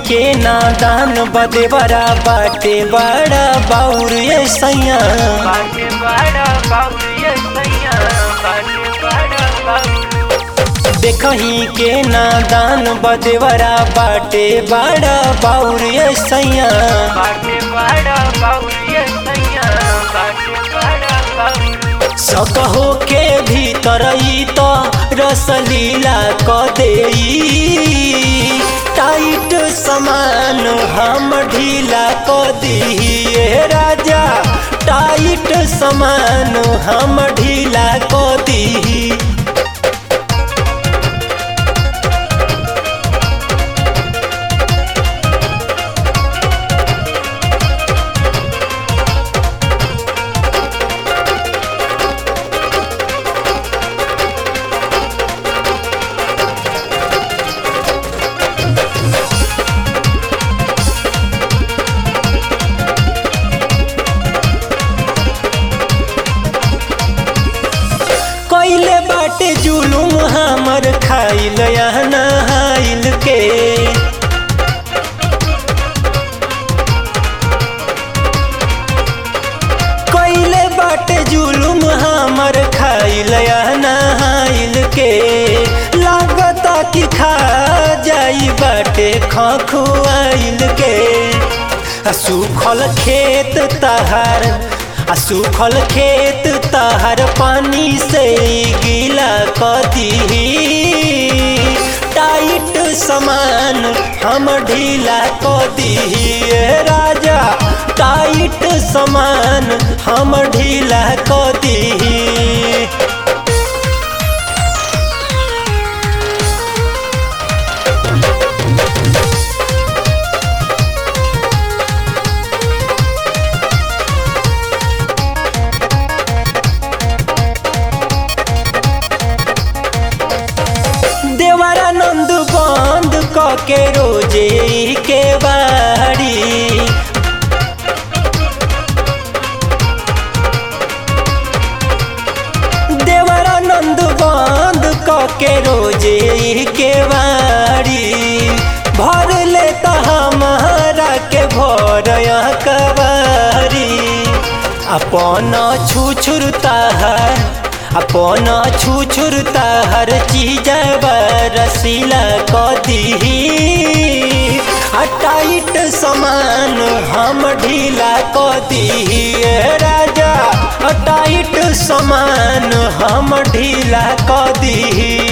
के नादान बदे बड़ा बाटे बड़ा बाउर ये सैया बाटे बड़ा बाबू ये सैया बाटे बड़ा बाबू देखही के नादान बदे बड़ा बाटे बड़ा बाउर ये सैया बाटे बड़ा बाबू ये सैया बाटे बड़ा बाबू सकहो के भीतर ई तो रसलीला क देई टाइट समान हम ढीला क दिए राजा टाइट समान हम ढीला क दी कैले बाटे जुलुम हमर खाइल या नहाइल के कैले बाटे जुलुम हमर खाइल या नहाइल के लागता कि खा जाई बाटे खखुआइल के आ सूखल खेत तहार आ सूखल खेत तहार पानी से गीला कदी टाइट समान हम ढीला कदी राजा टाइट समान हम ढीला कदी देवरानंद बंद क के रोजे के बाड़ी देवरानंद बंद क के रोजे के बाड़ी भर ले तो हमारा के भर कबारी अपन छुछुरता है अपन छुछुरता हर चीज रसीला क दी टाइट समान हम ढीला क दी राजा टाइट समान हम ढीला क दी